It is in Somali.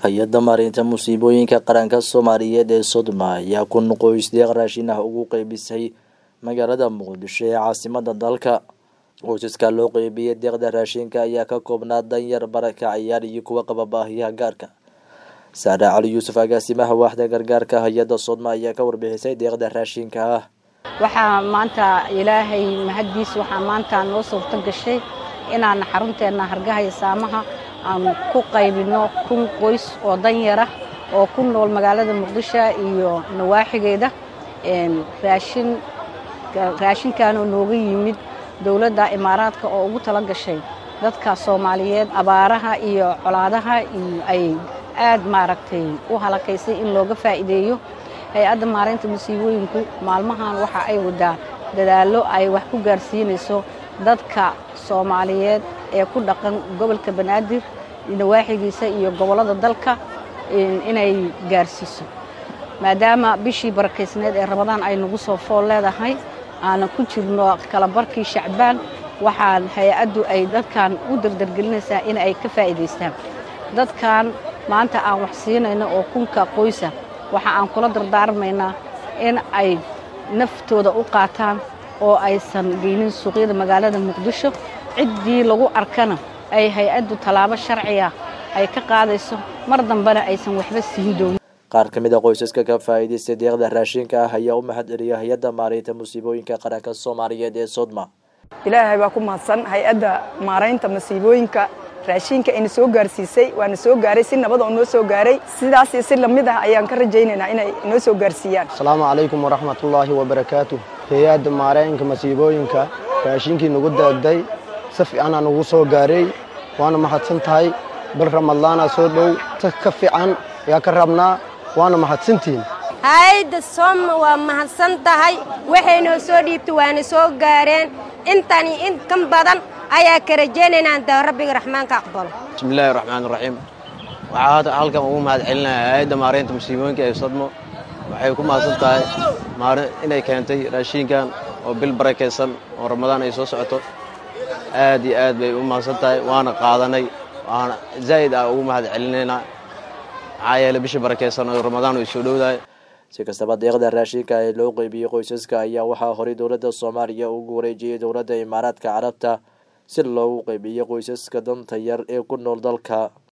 hay-adda maareynta musiibooyinka qaranka soomaaliyeed ee sodma ayaa kun qoys deeq raashin ah ugu qeybisay magaalada muqdisho ee caasimada dalka qoysaska loo qeybiyey deeqda raashinka ayaa ka koobnaa danyar barakacayaal iyo kuwa qaba baahiyaha gaarka saare cali yuusuf agaasimaha waaxda gargaarka hay-adda sodma ayaa ka warbixisay deeqda raashinka ah waxaa maanta ilaahay mahaddiis waxaa maanta noo suurto gashay inaan xarunteena hargaha iyo saamaha aan ku qaybino kun qoys oo danyara oo ku nool magaalada muqdisho iyo nawaaxigeeda raashin raashinkanoo nooga yimid dowladda imaaraadka oo ugu tala gashay dadka soomaaliyeed abaaraha iyo colaadaha ay aad maaragtay u halakaysay in looga faa'iideeyo hay-adda maareynta musiibooyinku maalmahan waxa ay wadaa dadaallo ay wax ku gaarsiinayso dadka soomaaliyeed ee ku dhaqan gobolka banaadir nawaaxigiisa iyo gobollada dalka inay gaarsiiso maadaama bishii barakaysneed ee ramadaan ay nagu soo fool leedahay aanan ku jirno kalabarkii shacbaan waxaan hay-addu ay dadkan u dardargelinaysaa in ay ka faa'iidaystaan dadkan maanta aan wax siinayno oo kunka qoysa waxa aan kula dardaarmaynaa in ay naftooda u qaataan oo aysan geynin suuqyada magaalada muqdisho ciddii lagu arkana ay hay-addu tallaabo sharciga ay ka qaadayso mar dambena aysan waxba siin doonin qaar ka mid a qoysaska ka faa'iidaystay deeqda raashinka ah ayaa u mahad celiyay hay-adda maareynta musiibooyinka qaranka soomaaliyeed ee sodma ilaahay baa ku mahadsan hay-adda maaraynta masiibooyinka raashinka ayna soo gaarsiisay waana soo gaaray si nabad oo noo soo gaaray sidaas iyo si lamid ah ayaan ka rajaynaynaa inay noo soo gaarsiiyaan asalaamu calaykum waraxmatullaahi wabarakaatu hay-adda maaraynka masiibooyinka raashinkii nagu daagday si fiicanaa nagu soo gaaray waana mahadsan tahay bil ramadaana soo dhow si ka fiican ayaa ka rabnaa waana mahadsantihiin hay-adda sooma waa mahadsan tahay waxay noo soo dhiibtay waana soo gaareen intani in kan badan ayaa ka rajaynaynaa inta rabbiga raxmaanka aqbalo bismillaahi raxmaan raxiim waxaa hadda halkan ugu mahad celinaya hay-adda maareynta musiibooyinka ee sodmo waxay ku mahadsan tahay inay keentay raashiinkan oo bil barakaysan oo ramadaan ay soo socoto aad iyo aad bay u mahadsan tahay waana qaadanay waana zaa'id ah ugu mahad celinaynaa maxaa yeele bisha barakaysan oo ramadaan ay soo dhowdahay si kastaba deeqda raashinka ee loo qeybiyey qoysaska ayaa waxaa horay dowladda soomaaliya ugu wareejiyey dowladda imaaraadka carabta si loogu qeybiyo qoysaska danta yar ee ku nool dalka